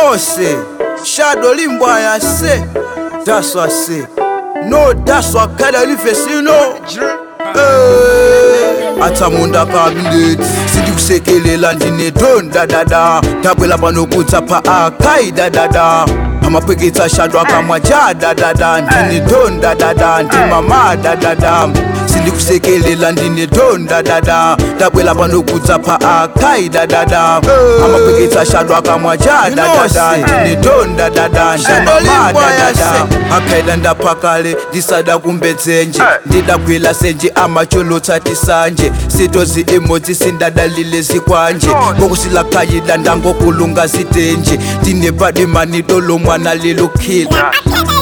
know say shadow limbwaya say that's what I say no that's what kada lifesino athamunda kabineti sindikusekelela ndinedonda dada ndabwela pano kudza pa akai dadada amapweketsa ashadwa akamwa ja dadada ndinedonda dada ndimama dadada sindikusekelela ndinedonda dada ndabwela pano kudza pa akai dadada amapweketsa ashadwa akamwa ja dadada ndinedonda dada ndimama dadada akaida ndapakale ndisada kumbedzenje ndidagwila senje amacholotsati sanje sitozi imodzi sindadalile zikwanje ngokusilakayida ndangokulunga zitenje ndinepadimanido lomwana lilukhila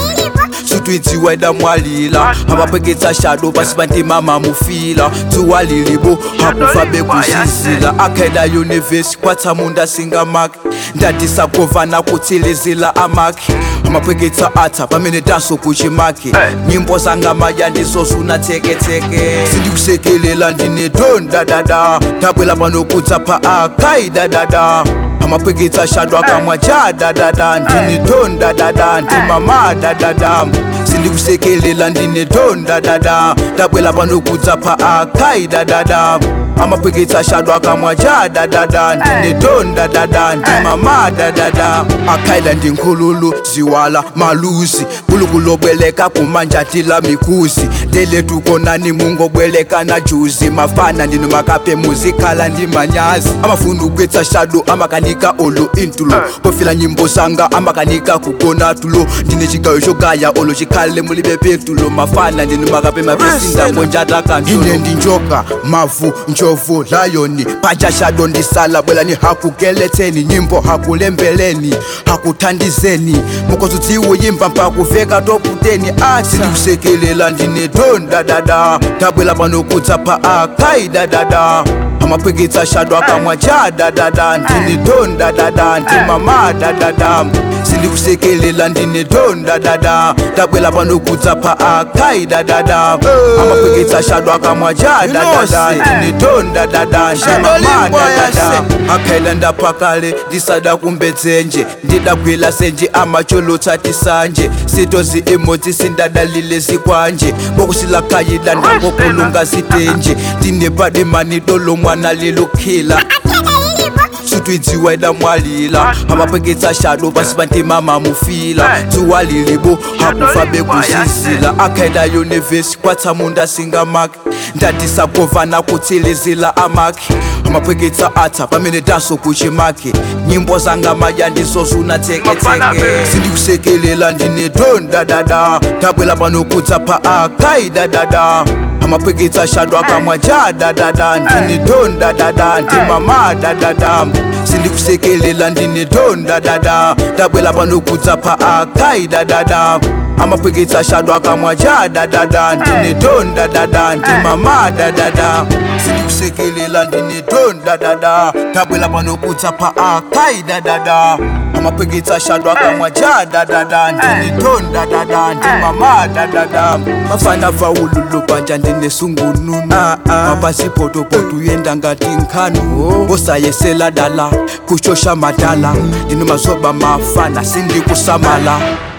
sutwidziwa idamwalila amapweketsa shado pasi pandimama mufila dzuwa lilibo hakufa bekuzizila akaida yunivesi kwatsamunda singamaki ndatisagovana kutsilizila amaki amapweketsa atsa pamene danso kuchimaki nyimbo zanga maya ndizozuna tseketseke sindikusekelela ndinedonda dada ndabwela pano kudza pa akai dadada amapweketsa shado akamwa ja dadada ndinedonda dada ndimama dadada sindikusekelela ndinedonda dada ndabwela pano kudza pa akai dadada amapweketsa shado akamwa ja dadada ndinedonda dada ndimama dadada akaila ndinkhululu ziwala maluzi kulukulobweleka kumanjatila mikuzi teletukonani mungobweleka na juzi mafana ndino makape muzikhala ndi manyazi amafundu kwetsa shado amakanika olo intulo pofila nyimbo zanga amakanika kugona tulo ndine chigayo chogaya olo chikhale mulibe petulo mafana ndino makape mapesindangonjata kantulo ine ndinjoka mavu njovu layoni paja shado ndisala bwelani hakugeletseni nyimbo hakulembeleni hakuthandizeni mukozudziwe yimba mpakuveka toputeni ati sindikusekelela ndinedonda dada ndabwela pano kudza pa akai dadada amapweketsa shado akamwa ja dadada ndinedonda dada ndimama dadada sindikusekelela ndinedonda dada ndabwela pano kudza pa akai dadada amapweketsa shado akamwa ja dadada ndinedonda dada ndimama dadada akaila ndapakale ndisada kumbedzenje ndidagwila senje amacholotsati sanje sitozi imodzi sindadalile zikwanje bokusilakayida ndangokulunga zitenje ndinepadimanido lomwana lilukhila sutwidziwa idamwalila amapweketsa shado pasi pandimama mufila dzuwa lilibo hakufa bekuzizila akaida yunivesi kwatsamunda singamaki ndatisagovana kutsilizila amaki amapweketsa atsa pamene danso kuchimaki nyimbo zanga maya ndizozuna tseketseke sindikusekelela ndinedonda dada ndabwela pano kudza pa akai dadada amapweketsa shado akamwa ja dadada ndinedonda dada ndimama dadada sindikusekelela ndinedonda dada ndabwela pano kudza pa akai dadada amapweketsa shado akamwa ja dadada ndinedonda dada ndimama dadada sindikusekelela ndinedonda dada ndabwela pano kudza pa akai dadada amapweketsa shado akamwa ja dadada ndinedonda dada ndimama dadada mafana vaululo panja ndinesungununu mapasipotopoto yenda ngati nkhanu osayesela dala kushosha madala ndinomazoba mafana sindikusamala